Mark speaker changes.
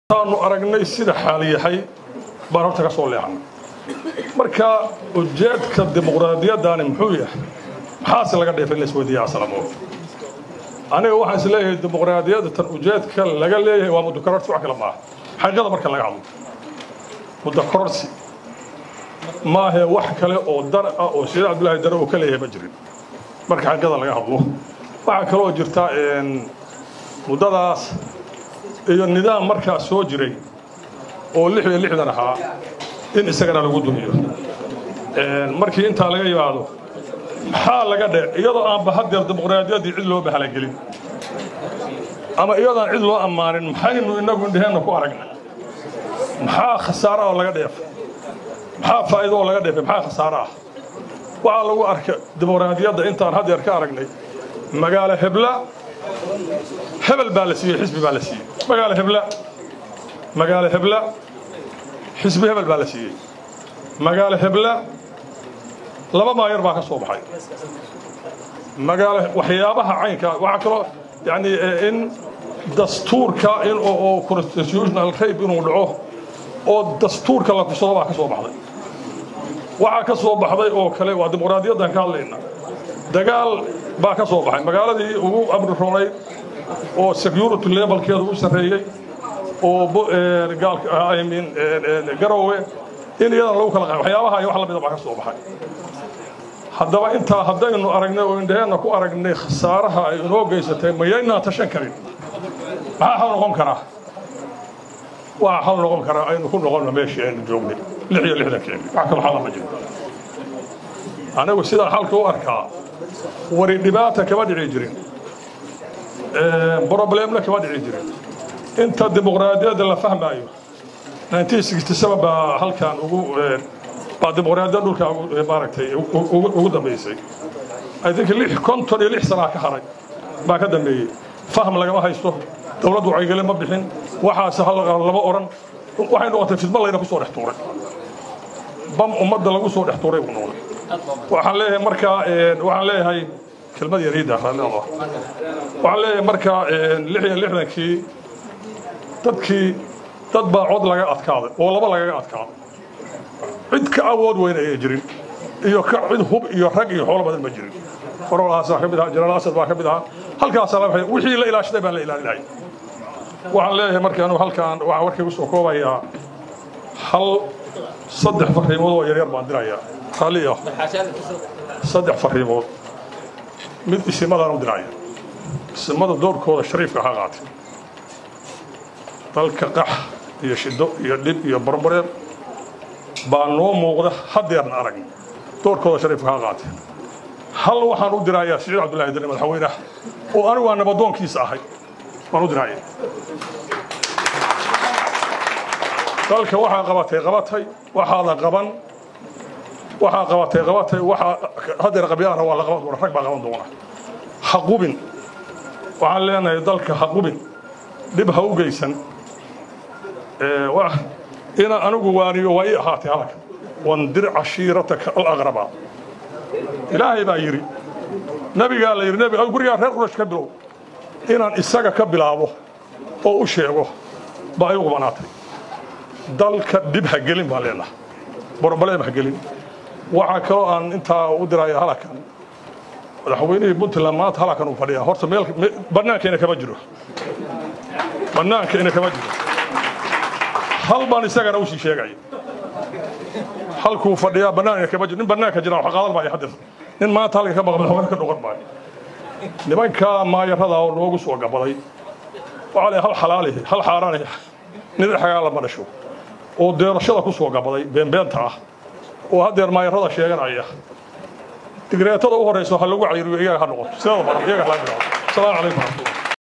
Speaker 1: aanu aragnay sida xaal yahay baan horta ka soo leexnay marka ujeedka dimuqraadiyaddani muxuu yahay maxaase laga dheefay in la isweydiiya asalamo aniga waxaan is leeyahay dimuqraadiyadda tan ujeedka laga leeyahay waa muddo kororsi wax kale maaha xaqiiqada marka laga hadlo muddo kororsi maahe wax kale oo dar ah oo sheekh cabdullaahi dare uu ka leeyahay ma jirin marka xaqiiqada laga hadlo waxaa kaloo jirta muddadaas iyo nidaam markaas soo jiray oo lix iyo lixdan ahaa in isagana lagu dumiyo markii intaa laga yimaado maxaa laga dhe iyadoo aanba haddeer dimuqraadiyaddii cid loo bahalagelin ama iyadoaan cid loo ammaanin maxaynu innagu indheheenna ku aragnay maxaa khasaare oo laga dheefay maxaa faa'iido oo laga dheefay maxaa khasaare ah waxaa lagu arka dimuqraadiyadda intaan haddeer ka aragnay magaalo hebla hebel baa la siiyey xisbi baa la siiyey magaalo hebla magaalo hebla xisbi hebel baa la siiyey magaalo hebla laba maayar baa ka soo baxay magaalo waxyaabaha caynka waxaa kaloo yani in dastuurka in oo constitutional rape inuu dhaco oo dastuurka la kursado baa ka soo baxday waxaa ka soo baxday oo kale waa dimuqraadiyaddan ka hadlayna dagaal baa ka soo baxay magaaladii ugu amri roonayd oo security levelkeeda u sarreeyey oo gaalmin garowe in iyadan lagu kala qaay waxyaabaha iyo wax lamida baa ka soo baxay haddaba intaa haddaynu aragnay oo indhaheenna ku aragnay khasaaraha ay inoo geysatay mayaynaan tashan karin maxaa xal noqon karaa waxaa xal noqon karaa aynu ku noqonno meeshii aynu joognay lix iyo lixdankeeni wax kaloo xala ma jiro anigu sidaan xalka u arkaa wari dhibaata kama dhici jirin broblemna kama dhici jirin inta dimuqraadiyadda la fahmaayo baa halkan ugu baa dimuqraadiyadda dhulka maaragtay ugu dambaysay i think lix konton iyo lix sanaa ka haray baa ka dambeeyey fahm lagama haysto dowladdu wacyigeli ma bixin waxaase lama odhan waxay noqotay fidma layna ku soo dhex tuuray bam ummadda lagu soo dhex tuuray buu noqday waxaan leeyahay markaa waxaan leeyahay kelmad yariida raalliada waxaan leeyahay markaa lix iyo lixdankii dadkii dad baa cod laga adkaaday oo laba lagaga adkaaday cid ka awood weyn ayay jirin iyo ka cid hub iyo rag iyo xoolo badan ma jirin qorolahaas ka mid ahaa jenaraal asad baa ka mid ahaa halkaasaa la wixii la ilaashaday baan la ilaalinahay waxaan leeyahay marka anigu halkaan waxaan warkaygu soo koobayaa hal saddex fariimood oo yaryar baan dirayaa raalli ah saddex fariimood mid isimadaan u diraya isimada doorkooda shariifka ha qaatay dalka qax iyo shido iyo dhib iyo barbareer baa noo muuqda haddeerna aragna doorkooda shariifka ha qaatay hal waxaan u dirayaa siciid cabdullahi dare madaxweynaha oo anigu aan nabadoonkiisa ahay waan u diraya dalka waxaa qabatay qabatay waxaadan qaban waxaa qabatay qabatay waxaa haddeer qabyaalana waa la qaban doona rag baa qaban doona ha qubin waxaan leenahay dalka ha qubin dhib ha u geysan inaan anigu waaniyo waa ii ahaatay halka wandir cashiirataka alaqrabaa ilaahay baa yidhi nebigaa la yidhi nebiga gurigaa reer qurash ka bilow inaan isaga ka bilaabo oo u sheego baa igu banaatay dalka dhib ha gelin baan leenahay broblem ha gelin waxaa kaloo aan intaa u diraya halakan madaxweynihii puntland maanta halakan uu fadhiyaa horta meel bannaankeena kama jiro bannaankeena kama jiro hal baan isagana usii sheegaya halkuu fadhiyaa bannaanka kama jiro nin bannaanka jira wax qaadan maayo haddeer nin maanta halka ka maqan madaxweyne ka noqon maayo nimanka maayarada oo noogu soo gabaday waxaa leeyahay hal xalaali hal xaaraani nin xagaa lama dhasho oo deerashada ku soo gabaday beenbeenta ah oo haddeer maayarada sheeganaya digreetada u horeyso ha lagu cayiriyo iyaga ha noqoto sidada badan iyaga ha laga bilaabo asalaamu calaykum waraxmatullah